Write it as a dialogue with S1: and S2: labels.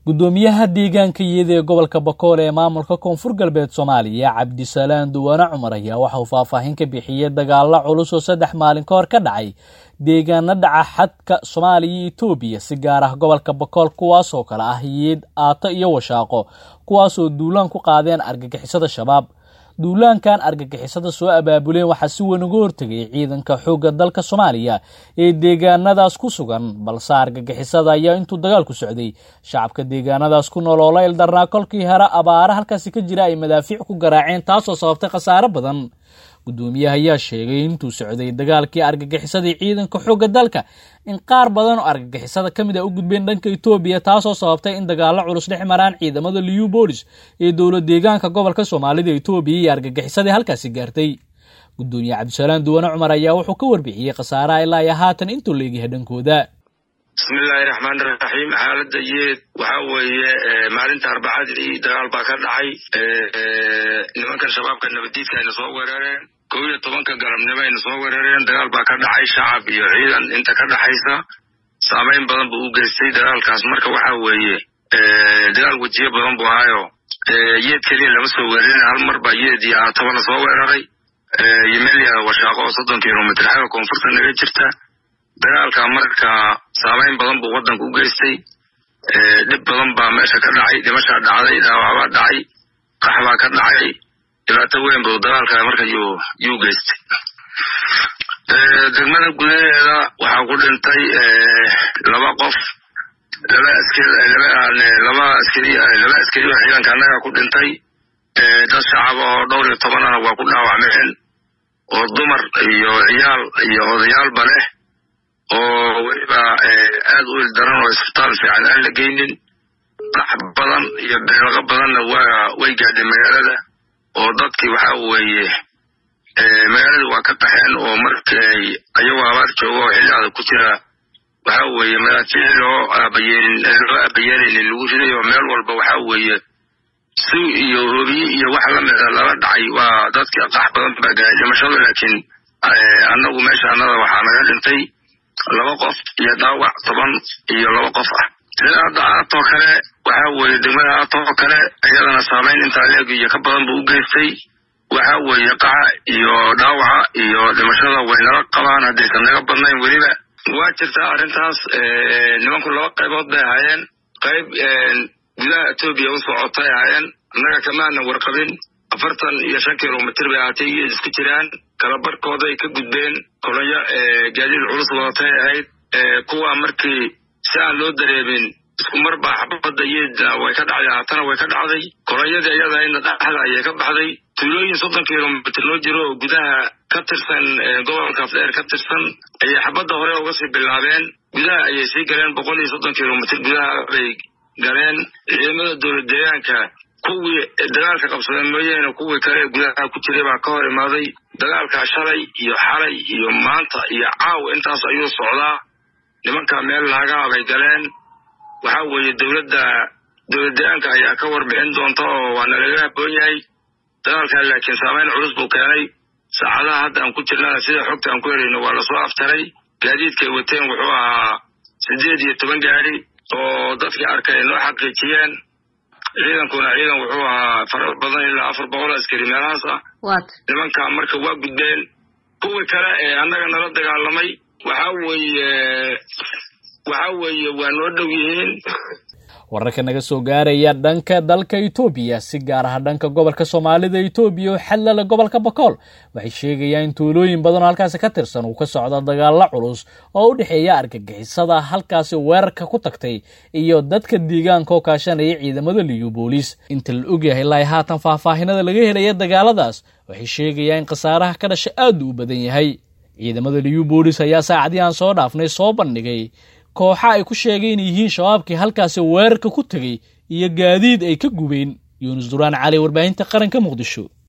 S1: guddoomiyaha deegaanka iyada ee gobolka bakool ee maamulka koonfur galbeed soomaaliya cabdisalaan duwaane cumar ayaa waxa uu faahfaahin ka bixiyey dagaalo culus oo saddex maalin ka hor ka dhacay deegaano dhaca xadka soomaaliya iyo etoobiya si gaar ah gobolka bakool kuwaasoo kale ah yiid aato iyo washaaqo kuwaasoo duulaan ku qaadeen argagixisada shabaab duulaankan argagixisada soo abaabuleen waxaa si weyn uga hortegay ciidanka xoogga dalka soomaaliya ee deegaanadaas ku sugan balse argagixisada ayaa intuu dagaalku socday shacabka deegaanadaas ku nool oo la ildarnaa kolkii hore abaare halkaasi ka jira ay madaafiic ku garaaceen taasoo sababtay khasaare badan guddoomiyaha ayaa sheegay intuu socday dagaalkii argagixisadii ciidanka xoogga dalka in qaar badan oo argagixisada ka mid a u gudbeen dhanka etoobiya taasoo sababtay in dagaalo culus dhex maraan ciidamada liu bolis ee dowlad deegaanka gobolka soomaalida etoobiya iyo argagixisadii halkaasi gaartay guddoomiye cabdisalaan duwane cumar ayaa wuxuu ka warbixiyey khasaaraha ilaa iyo haatan intuu la egyahay dhankooda
S2: bismillaahi raxmaan raxiim xaaladda yeed waxa weeye maalinta arbacadii dagaal baa ka dhacay nimankan shabaabka nabaddiidka ayna soo weerareen kow iyo tobanka galabnimo ayna soo weerareen dagaal baa ka dhacay shacab iyo ciidan inta ka dhaxaysa saamayn badan buu u geystay dagaalkaas marka waxa weeye dagaal wejiyo badan buu ahaayo yeed keliya lama soo weerarin hal mar baa yeed iyo aatoba la soo weeraray iyo meel yahada washaaqo oo soddon kilomitr xagga koonfurta naga jirta dagaalka marka saamayn badan buu waddanka u geystay dhib badan baa meesha ka dhacay dhimashaa dhacday dhaawacbaa dhacay qax baa ka dhacay dhibaato weyn buu dagaalka marka yuu yuu geystay degmada gudaheeda waxaa ku dhintay laba qof laba askari laba askari laba askari oo ciidanka annaga ku dhintay dad shacab oo dhowr iyo tobanana waa ku dhaawacmeen oo dumar iyo ciyaal iyo odayaalba leh oo weliba aad u ildaran oo isbitaal fiican aan la geynin dhax badan iyo beelaqo badanna waa way gaadhay magaalada oo dadkii waxa weeye magaalada waa ka qaxeen oo markay ayagoo abaar jooga oo xilli adag ku jira waxa weeye madaafiic loo aabayeelin loo aabayeelaynin lagu riday oo meel walba waxa weeye si iyo hoobiye iyo wax lamida lala dhacay waa dadkii qax badan baa gaadhay dhimashada laakiin annagu meesha annada waxaa naga dhintay laba qof iyo dhaawac toban iyo laba qof ah sida hadda aatoo kale waxa weeye degmada aatoo kale iyadana saamayn intaa leeg iyo ka badan buu u geystay waxa weeye qaxa iyo dhaawaca iyo dhimashada way nala qabaan haddaysan naga badnayn weliba waa jirtaa arrintaas nimanku laba qaybood bay ahaayeen qayb gudaha etoobiya u socotay ahaayeen annaga kamaanan warqabin afartan iyo shan kilomitr bay ahaatay iyo isku jiraan kala barhkooday ka gudbeen kolonyo gaadiid culus wadatay ahayd kuwa markii si aan loo dareemin isku mar baa xabadda yeedna way ka dhacday haatana way ka dhacday kolonyadii iyada ina dhaxda ayay ka baxday tuulooyin soddon kilomitr loo jiro oo gudaha ka tirsan gobolka afdheer ka tirsan ayay xabadda hore uga sii bilaabeen gudaha ayay sii galeen boqol iyo soddon kilomitr gudaha bay galeen ciidamada dowlad deegaanka kuwii dagaalka qabsadeen mooyaane kuwii kale gudaha ku jiray baa ka hor imaaday dagaalkaa shalay iyo xalay iyo maanta iyo caaw intaas ayuu socdaa nimanka meel laagaa bay galeen waxa weeye dowladda dowlad deegaanka ayaa ka warbixin doonta oo waana laga haboon yahay dagaalkaa laakiin saamayn culus buu keenay saacadaha hadda aan ku jirnana sida xogta aan ku helayno waa lasoo aftaray gaadiidkay wateen wuxuu ahaa siddeed iyo toban gaadi oo dadkii arkay noo xaqiijiyeen ciidankuna ciidan wuxuu ahaa fara badan ilaa afar boqol askari meelahaas ah nimanka marka waa gudbeen kuwii kale ee annaga nala dagaalamay waxa weeye waxa weeye waa noo dhow yihiin
S1: wararka naga soo gaaraya dhanka dalka etoobiya si gaar ah dhanka gobolka soomaalida etoobiya oo xallala gobolka bakool waxay sheegayaan in tuulooyin badan oo halkaasi ka tirsan uu ka socdo dagaalo culus oo u dhexeeya argagixisada halkaasi weerarka ku tagtay iyo dadka deegaanka oo kaashanaya ciidamada liyu boolis inta la ogyahay ilaa haatan faahfaahinada laga helaya dagaaladaas waxay sheegayaan in khasaaraha ka dhasha aad u badan yahay ciidamada liyu boolis ayaa saacadii aan soo dhaafnay soo bandhigay kooxa ay ku sheegay inay yihiin shabaabkii halkaasi weerarka ku tegay iyo gaadiid ay ka gubeen yuunus duraan cali warbaahinta qaranka muqdisho